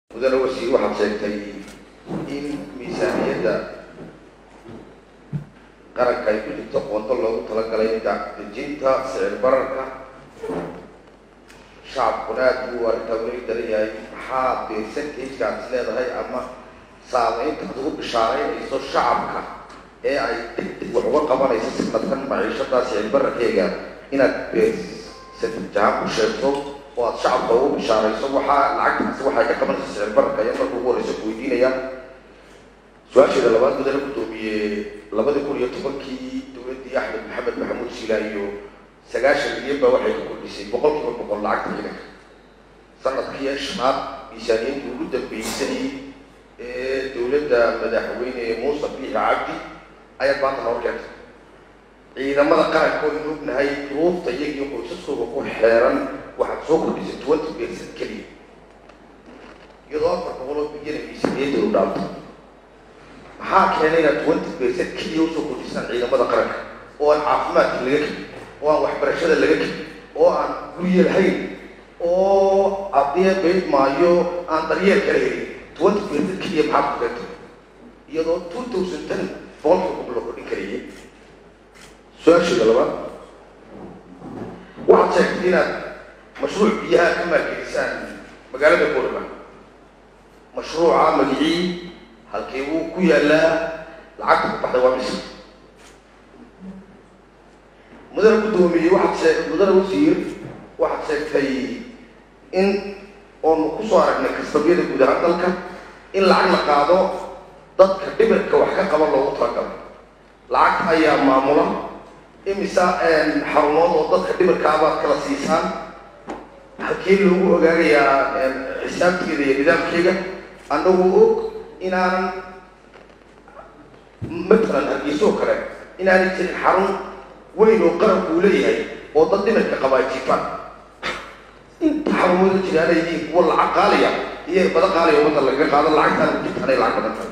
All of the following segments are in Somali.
mudane wasiir waxaad sheegtay in miisaaniyadda qaranka ay ku jirto qoonto loogu talagalay dejinta sicir bararka shacabkuna aad buu arrintaa weli daran yahay maxaa beersantajka aad is leedahay ama saameynta aad ugu bishaaraynayso shacabka ee ay degdeg wax uga qabanayso sanadkan maciishada sicir bararkeega inaad beersantajahaan ku sheegto oo aad shacabka ugu bishaarayso waxaa lacagtaasi waxay ka qabanaysa sicir bararka ayaa marka ugu horeysa ku weydiinaya su-aasheeda labaad mudane gudoomiye labadii kun iyo tobankii dowladdii axmed maxamed maxamuud silaayo sagaashan milyan baa waxay ka kordhisay boqol kiiba boqol lacagta ciidanka sanadkii shanaad miisaaniyadii ugu dambeysay ee dowladda madaxweyne muuse biixi cabdi ayaad maanta noo keentay ciidamada qaranka oo inu ognahay duruufta iyagii qoysaskooda ku xeeran waxaad soo kordhisay twenty percent keliya iyadoo afar boqol oo milyan miisaaniyadda u dhaafto maxaa keenay inaad twenty percent keliya usoo kordhisaan ciidamada qaranka oo aan caafimaadka laga kelin oo aan waxbarashada laga kelin oo aan gurye lahayn oo haddii bayd maayo aan daryeel kala helin twenty percent keliya maxaa ku keentay iyadoo two thousand ten boqolkiiba boqol la kordhin karayay su-aasheeda labaad waxaad sheegtay inaad mashruuc biyaha ka maalgelisaan magaalada boorama mashruuca magicii halkii wuu ku yaalaa lacagta ku baxday waa misr mudane guddoomiye waxaad shee mudane wasiir waxaad sheegtay in oonu kusoo aragnay kastabiyada guud ahaan dalka in lacag la qaado dadka dhibirka wax ka qaban loogu talagalo lacagta ayaa maamula imisa xarumood oo dadka dhibirka abaad kala siisaan halkee loogu ogaagayaa xisaabteeda iyo nidaamkeega annagu og inaanan matalan hargeysoo kale inaanay jirin xarun weyn oo qaranku uu leeyahay oo dad dhimirka qabaa jiifaan inta xarumooda jiraana yihiin kuwa lacag qaaliya iyo bada qaaliya ummadda lagaga qaado lacagtaan jirtaanay lacag badan tahay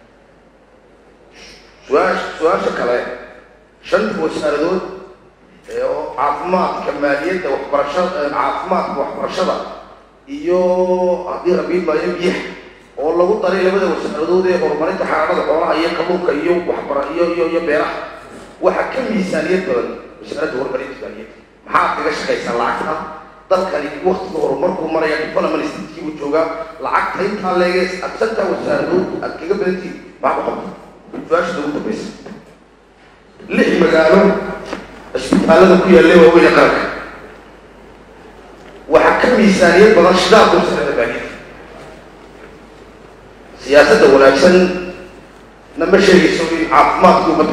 su-aash su-aasha kale shanta wasaaradood oo caafimaadka maaliyadda waxbarashada caafimaadka waxbarashada iyo haddii rabiil maayo biyaha oo lagu daray labada wasaaradood ee horumarinta xaaraanada xoolaha iyo kalluunka iyo waxbara iyo iyo iyo beeraha waxaa ka miisaaniyad badan wasaaradda horumarinta maaliyadda maxaad kaga shaqaysaa lacagta dalkani waktiga horumarkuu maraya development statekii buu joogaa lacagta intaa leegees aad shantaa wasaaradood aad kaga badantihin maxaa ku qabta su-aashada ugu dambaysa lix magaalo cisbitaalada ku yaalla waaweyne qaranka waxaa ka miisaaniyad badan shidaalka wasaaradda maaliyadda siyaasadda wanaagsan nama sheegayso in caafimaadka ummadda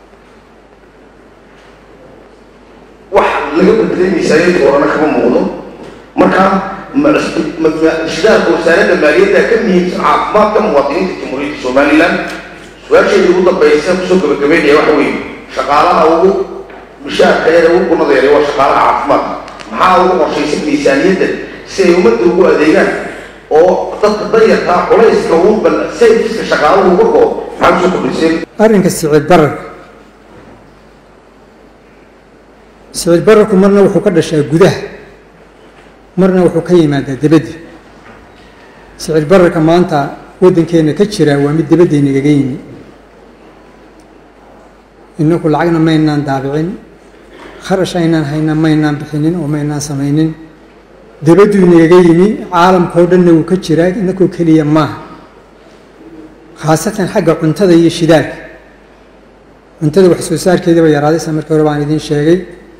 wax laga bedelay miisaaniyadda horena kama muuqdo marka shidaalka wasaaradda maaliyadda ka muhiimsan caafimaadka muwaadiniinta jamhuuriyadda somaliland su-aasheedii ugu dambaysa kusoo gabagabeynaya waxa weeye shaqaalaha ugu mishaarka yada ugu gunadeeray waa shaqaalaha caafimaadka maxaa ugu qorshaysan miisaaniyadda si ay ummadda ugu adeegaan oo dadka danyartaa culayska ugu bal sayfiska shaqaaluhu uga goo maxaa kusoo kordhiseen arrinka sicir bararka sicir bararku marna wuxuu ka dhashaa gudaha marna wuxuu ka yimaadaa debadda sicir bararka maanta waddankeenna ka jira waa mid debaddeenagaga yimi inaku lacagna maynaan daabicin kharash aynaan hayna maynaan bixinin oo maynaan samaynin dabadduu inagaga yimi caalamkao dhanna wuu ka jiraa inakoo keliya maaha khaasatan xagga cuntada iyo shidaalka cuntada wax soo saarkeedaba yaraadaysa markii hore baan idiin sheegay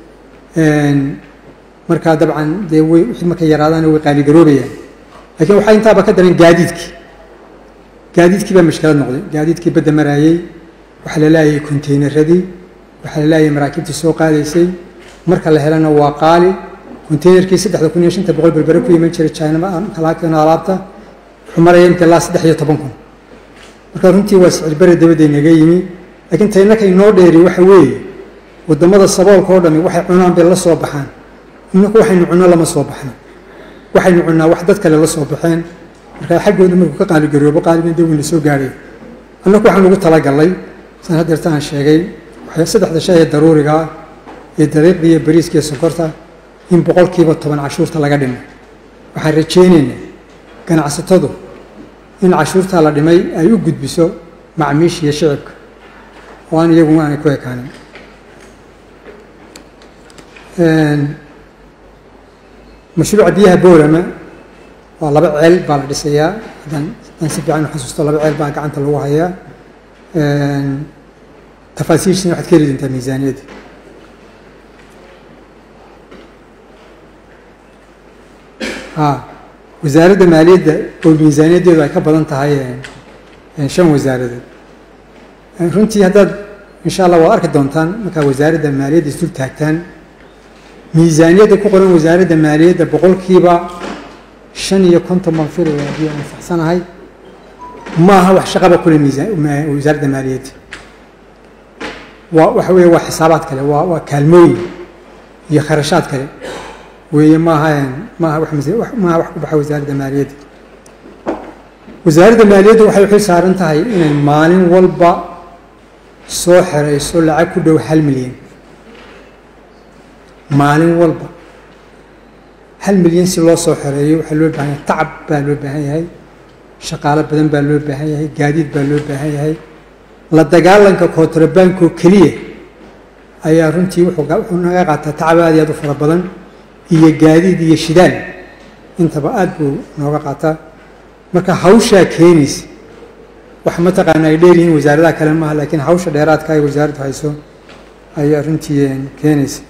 markaa dabcan dee way wixii markay yaraadaana way qaaligaroobayaan laakiin waxaa intaaba ka daran gaadiidkii gaadiidkii baa mashkilad noqday gaadiidkii badda maraayey waxaa la laayay konteynaradii waxaa la laayay maraakiibtii soo qaadaysay marka la helana waa qaali konteynerkii saddexda kun iyo shanta boqol berbere ku iman jiray jinakalaakeeno alaabta wuxuu maraya imka ilaa saddex iyo toban kun marka runtii waa sicir bare dabadda inaga yimi laakiin taynaka inoo dheeri waxa weeye waddamada saboolka oo dhami waxay cunaan bay la soo baxaan inaku waxaynu cunno lama soo baxno waxaynu cunnaa wax dad kale la soo baxeen markaa xaggooda markuu ka qaaligaroobo qaaliban dee wayna soo gaadhay annaku waxaan ugu talagalnay san hadeerta aan sheegay saddexda shay ee daruuriga ah iyo daqiiqda iyo bariiska iyo sonkorta in boqolkiiba toban cashuurta laga dhimo waxaan rajaynaynaa ganacsatadu in cashuurtaa la dhimay ay u gudbiso macmiisha iyo shicibka oo aan iyagu aanay ku ekaanin mashruuca biyaha boorama waa laba ceel baa la dhisayaa haddaan haddaan si fiican u xasuusto laba ceel baa gacanta lagu hayaa tafaasiishina waxaad ka heli doontaa miisaaniyadda a wasaaradda maaliyadda oo miisaaniyaddeedu ay ka badan tahay shan wasaaradood runtii haddaad insha allah waad arki doontaan markaa wasaaradda maaliyadda isdul taagtaan miisaaniyadda ku qoran wasaaradda maaliyadda boqolkiiba shan iyo konton baan filaya haddii aan saxsanahay ma aha wax shaqaba kule miisaan wasaaradda maaliyadda waa waxa weeye waa xisaabaad kale waa waa kaalmooyin iyo kharashaad kale weeye maaha maaha wax maaha wax ku baxa wasaaradda maaliyadda wasaaradda maaliyadda waxay xil saaran tahay inay maalin walba soo xerayso lacag ku dhow hal milyan maalin walba hal milyan si loo soo xereeyo waxaa loo baahan yahay tacab baa loo baahan yahay shaqaalo badan baa loo baahan yahay gaadiid baa loo baahan yahay la dagaalanka kontrabankoo keliya ayaa runtii wuxuu naga qaataa tacab aad iyo aad u fara badan iyo gaadiid iyo shidaal intaba aad buu nooga qaataa marka hawshaa keenaysa wax mataqaana ay dheer yihiin wasaaradaha kale maaha laakiin hawsha dheeraadka ay wasaaraddu hayso ayaa runtii keenaysa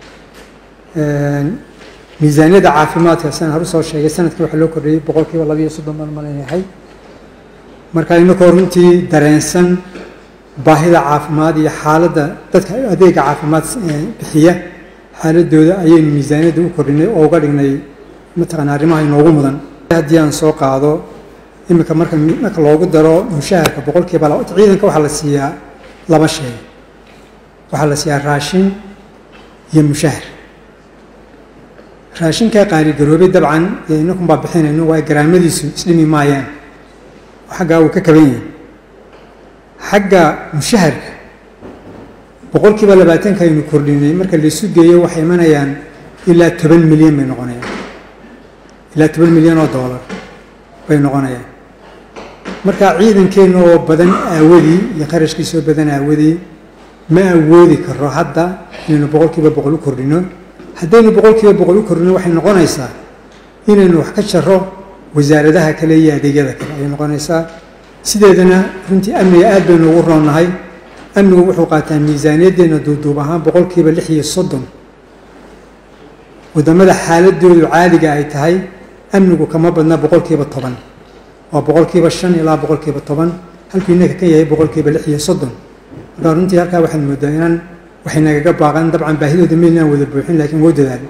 miisaaniyadda caafimaadka san haru soo sheegay sanadkii waxaa loo kordhiyey boqol kiiba labiiyo soddon baan malaynahay marka inakoo runtii dareensan baahida caafimaad iyo xaaladda dadka adeega caafimaad bixiya xaaladooda ayaynu miisaaniyadda u kordhinay oo uga dhignay mataqaana arrimaha inoogu mudan haddii aan soo qaado iminka marka marka loogu daro mushaharka boqol kiiba ciidanka waxaa la siiyaa laba shay waxaa la siiyaa raashin iyo mushahar raashinkaa qaaligaroobay dabcan dee inakun baa bixinayno waayo garaamadiisu isdhimi maayaan xaggaa uu ka kaban yahay xagga mushaharka boqol kiiba labaatanka aynu kordhinay marka laisu geeyo waxay imanayaan ilaa toban milyan bay noqonayaan ilaa toban milyan oo doolar bay noqonayaan marka ciidankeenna oo badan aawadii iyo qarashkiisoo badan aawadii ma awoodi karo hadda inaynu boqol kiiba boqol u kordhino haddaynu boqol kiiba boqol u kordhino waxay noqonaysaa inaynu wax ka jaro wasaaradaha kale iyo adeegyada kale ayay noqonaysaa sideedana runtii amniga aad baynu ugu roonnahay amnigu wuxuu qaataa miisaaniyaddeenna duuduub ahaan boqol kiiba lix iyo soddon waddamada xaaladoodu caadiga ay tahay amnigu kama badna boqol kiiba toban waa boqol kiiba shan ilaa boqol kiiba toban halkuu inaka ka yahay boqol kiiba lix iyo soddon markaa runtii halkaa waxaad moodaa inaan waxay nagaga baaqan dabcan baahidooda maynaan wada buuxin laakiin wou dadaal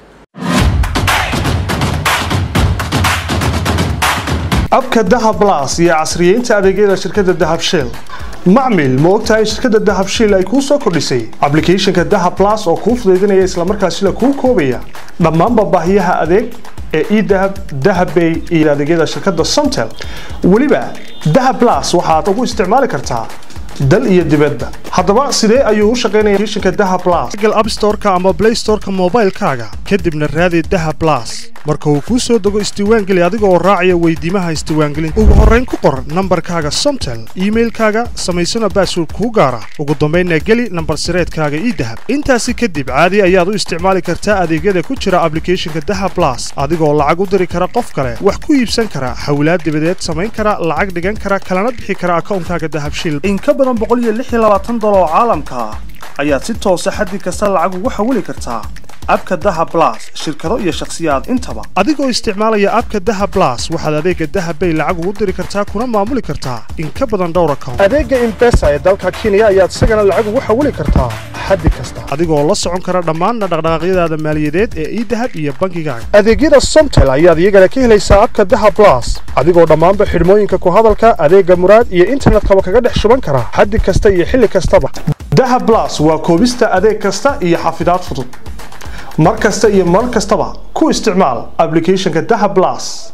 abka dahab blas iyo casriyeynta adeegyada shirkadda dahab shell macmil ma ogtahay shirkadda dahab shell ay kuu soo kordhisay ablicathonka dahab blas oo kuu fudaydinaya islamarkaasina kuu koobaya dhammaanba baahiyaha adeeg ee edahab dahabbay iyo adeegyada shirkadda somtel weliba dahab blas waxaad ugu isticmaali kartaa dal iyo dibadba haddaba sidee ayuu u shaqaynaya applicationka dahab blas google app store-ka ama play store-ka moobaylkaaga kadibna raadi dahab blas marka uu kuu soo dego isdiiwaangeli adiga oo raacaya weydiimaha isdiiwaangelinta ugu horrayn ku qor nambarkaaga somtel iimailkaaga samaysana baasword kuu gaara ugu dambaynna geli nambar sireedkaaga ii dahab intaasi kadib caadi ayaad u isticmaali kartaa adeegyada ku jira ablicathonka dahab blas adigoo lacag u diri kara qof kale wax ku iibsan kara xawlaad dibadeed samayn kara lacag dhigan kara kalana bixi kara akawnkaaga dahabshil dolar oo caalamka ah ayaad si toosa xaddi kasta lacag ugu xawili kartaa abka daha blas shirkado iyo shakhsiyaad intaba adigoo isticmaalaya abka daha blas waxaad adeega dahabbay lacag ugu diri kartaa kuna maamuli kartaa in ka badan dhowr account adeega imbesa ee dalka kenya ayaad isagana lacag ugu xawili kartaa xaddi kasta adigoo la socon kara dhammaanna dhaqdhaqaaqyadaada maaliyadeed ee idahab iyo bankigaaga adeegyada somtel ayaad iyagana ka helaysaa abka daha blas adigoo dhammaanba xidhmooyinka ku hadalka adeega muraad iyo internetkaba kaga dhex shuban kara xaddi kasta iyo xilli kastaba daha blas waa koobista adeeg kasta iyo xafidaad fudud mar kasta iyo mar kastaba ku isticmaal ablicathonka daha blas